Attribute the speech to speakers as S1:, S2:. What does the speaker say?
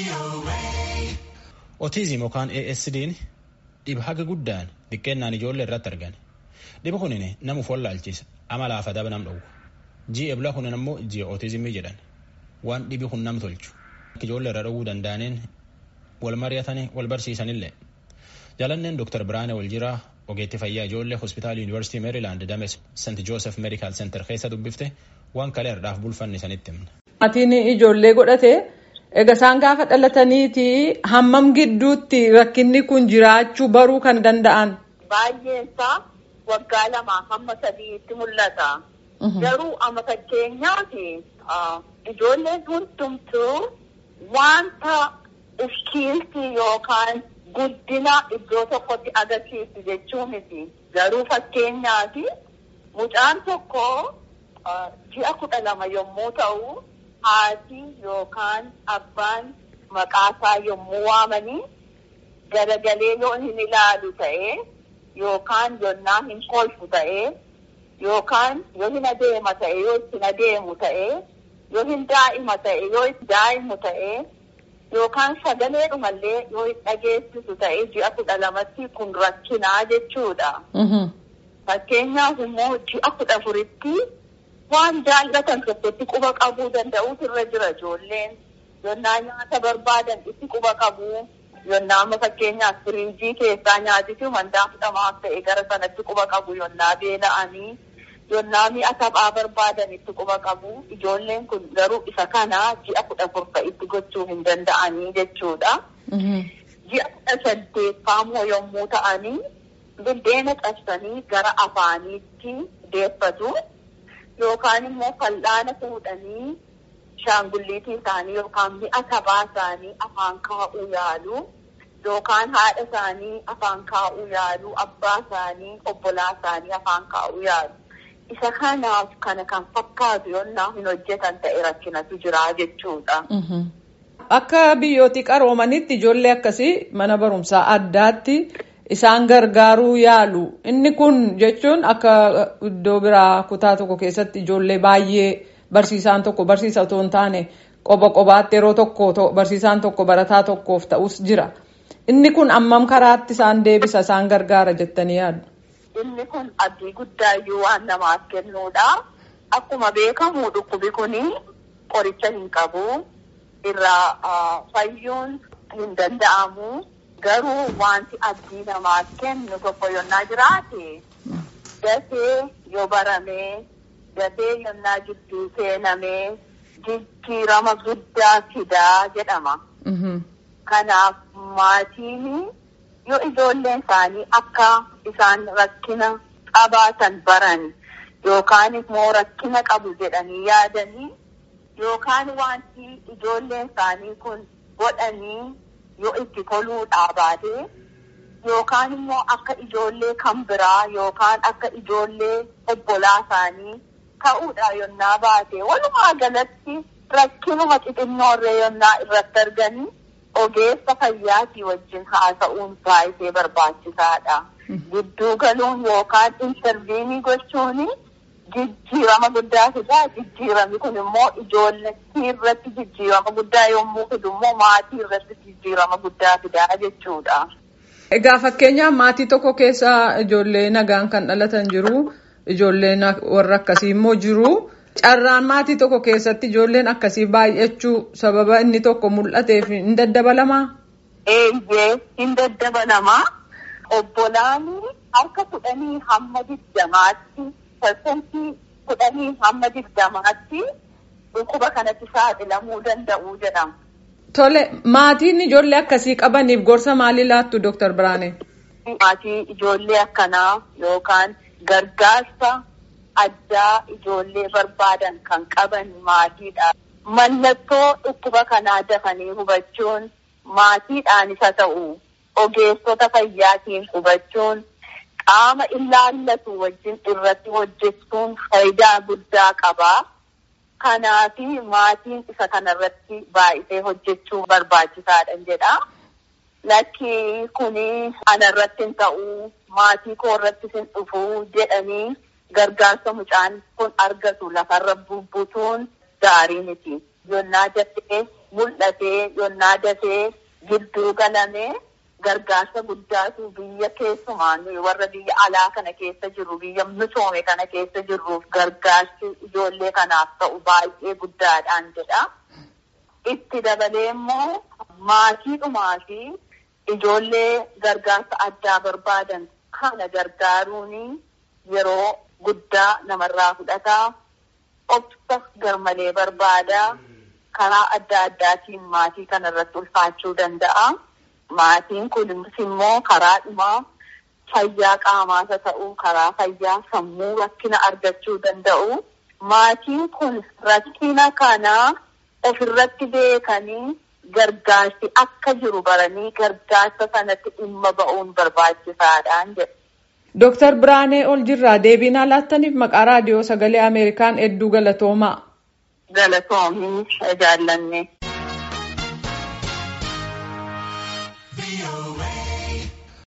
S1: Otiizim yookaan ASD'n dhiba haga guddaan xiqqeennaan ijoollee irratti argan. Dhiba kunin namuuf wallaalchisa amala afadaba nam dhowwu. Ji'a eblaa kunin ammoo ji'a otiizimii jedhan. Waan dhibi kun nam tolchu. Ijoollee irra dhowwuu danda'aniin wal mari'atanii wal barsiisanillee. Jaalanneen Dr. Biraanee Waljiraa ogeetti fayyaa ijoollee hospitaala Yuunivarsiitii Meerilaand Dames St. Joosef Meedikaal Seentar keessa dubbifte waan kalee har'aaf bulfanne sanitti himna.
S2: Maatiin ijoollee godhate egaa isaan gaafa dhalataniiti hammam gidduutti rakkinni kun jiraachuu baruu kan danda'an.
S3: Baay'een isaa waggaa lamaa hamma sadiitti mul'ata. Garuu amma fakkeenyaati ijoolleen hundumtuu wanta iskiiltii yookaan guddina iddoo tokkotti agarsiisu jechuu miti. Garuu fakkeenyaaf mucaan tokko ji'a kudha lama yommuu ta'u haati yookaan abbaan maqaasaa yommuu waamanii garagalee yoo hin ilaalu ta'ee yookaan yonnaa hin kolfu ta'ee yookaan yoo hin adeema ta'e yoo ittiin adeemu ta'ee yoo hin daa'ima ta'e yoo itti daa'imu ta'ee yookaan sagalee dhumallee yoo hin dhageessisu ta'ee ji'a kudha lamatti kun rakkinaa jechuudha. Fakkeenyaaf immoo ji'a kudha afuritti waan jaallatan tokkotti quba qabuu danda'uutu irra jira ijoolleen. Yonnaa nyaata barbaadan itti quba qabu. Yonnaa amma fakkeenyaaf firiijii keessaa nyaatitu mandaa fudhamaaf ta'e gara sanatti quba qabu yonnaa beela'anii. Yonnaa mi'a taphaa barbaadan itti quba qabu. Ijoolleen kun garuu isa kana ji'a kudha afur itti gochuu hin danda'anii jechuudha. Ji'a kudha saddeeffaamoo yommuu ta'anii buddeena cabsanii gara afaaniitti deeffatu. Yookaan immoo fal'aana fuudhanii shaangulliitii isaanii yookaan mi'a taphaa isaanii afaan kaa'uu yaalu. Yookaan haadha isaanii afaan kaa'uu yaalu. Abbaa isaanii obbolaa isaanii afaan kaa'uu yaalu. Isa kanaaf kana kan fakkaatu yonnaa hin hojjetan ta'e rakkinatu jira jechuudha.
S2: Akka biyyooti qaroomanitti ijoollee akkasii mana barumsaa addaatti isaan gargaaruu yaalu. Inni kun jechuun akka iddoo biraa kutaa tokko keessatti ijoollee baay'ee barsiisaan tokko barsiisa otoo hin taane qoba qobaatti yeroo tokko barsiisaan tokko barataa tokkoof ta'us jira. Inni kun ammam karaatti isaan deebisa isaan gargaara jettanii yaaddu?
S3: Inni kun abdii guddaayyuu waan namaaf kennuudha. Akkuma beekamu dhukkubi kun qoricha hin qabu. Irraa fayyuun hin danda'amu. Garuu wanti abdii namaaf kennu tokko yonnaa jiraate dafee yoo baramee dafee yonnaa gidduu seenamee jijjiirama guddaa fidaa jedhama. Kanaaf maatiin yoo ijoolleen isaanii akka isaan rakkina qabaatan baran yookaan immoo rakkina qabu jedhanii yaadanii yookaan wanti ijoolleen isaanii kun godhanii yoo itti toluudhaa baate yookaan immoo akka ijoollee kan biraa yookaan akka ijoollee obbolaa isaanii ta'uudha yonnaa baate walumaa galatti rakkinuma xixinnoorree yonnaa irratti arganii ogeessa fayyaatii wajjin haasa'uun baay'ee barbaachisaadha. Gidduu galuun yookaan intarviinii gochuun jijjiirama guddaa fidaa. Jijjiiramni kun immoo ijoollee irratti jijjiirama guddaa yommuu fidu immoo maatii irratti jijjiirama guddaa fidaa jechuudha.
S2: Egaa fakkeenyaaf maatii tokko keessa ijoollee nagaan kan dhalatan jiru. Ijoolleen warra akkasii immoo jiru. Carraan maatii tokko keessatti ijoolleen akkasii baay'achuu sababa inni tokko mul'ateef hin daddabalamaa?
S3: Eeyyee hin daddabalamaa. Obbolaan harka kudhanii hamma digdamaatti parsantii kudhanii hamma digdamaatti dhukkuba kanatti saaxilamuu danda'u jedhama.
S2: Tole maatiin ijoollee akkasii qabaniif gorsa maalii laattu Dooktar Biraanee?
S3: Maatii ijoollee akkanaa yookaan gargaarsa addaa ijoollee barbaadan kan qaban maatiidha. Mallattoo dhukkuba kanaa dafanii hubachuun maatiidhaanis haa ta'u ogeessota fayyaatiin hubachuun qaama ilaallatu wajjin irratti hojjechuun faayidaa guddaa qaba. Kanaaf maatiin isa kanarratti baay'isee hojjechuu barbaachisaadha jedha. Lakki kuni anarratti hin ta'u maatii koo irratti hin dhufu jedhanii gargaarsa mucaan kun argatu lafarra bubbutuun gaarii miti. Yonnaa jettee mul'atee yonnaa dafee gidduu galamee gargaarsa guddaatu biyya keessumaa warra biyya alaa kana keessa jirru biyya misoome kana keessa jirruuf gargaarsi ijoollee kanaaf ta'u baay'ee guddaadhaan jedha. Itti dabalee immoo maatiidhumaa fi ijoollee gargaarsa addaa barbaadan kana gargaaruun yeroo guddaa namarraa fudhataa obsa garmalee barbaada karaa adda addaatiin maatii kana irratti ulfaachuu danda'a. Maatiin kunis immoo karaa dhumaa fayyaa qaamaas haa ta'u karaa fayyaa sammuu rakkina argachuu danda'u. Maatiin kun rakkina kana ofirratti beekanii gargaarsi akka jiru baranii gargaarsa sanatti dhimma ba'uun barbaachisaadhaan jedha.
S2: Dooktar Biraanee Oljirraa deebii laattaniif maqaa raadiyoo sagalee Ameerikaan hedduu galatoomaa.
S3: Galatoomii jaallanne.
S4: away.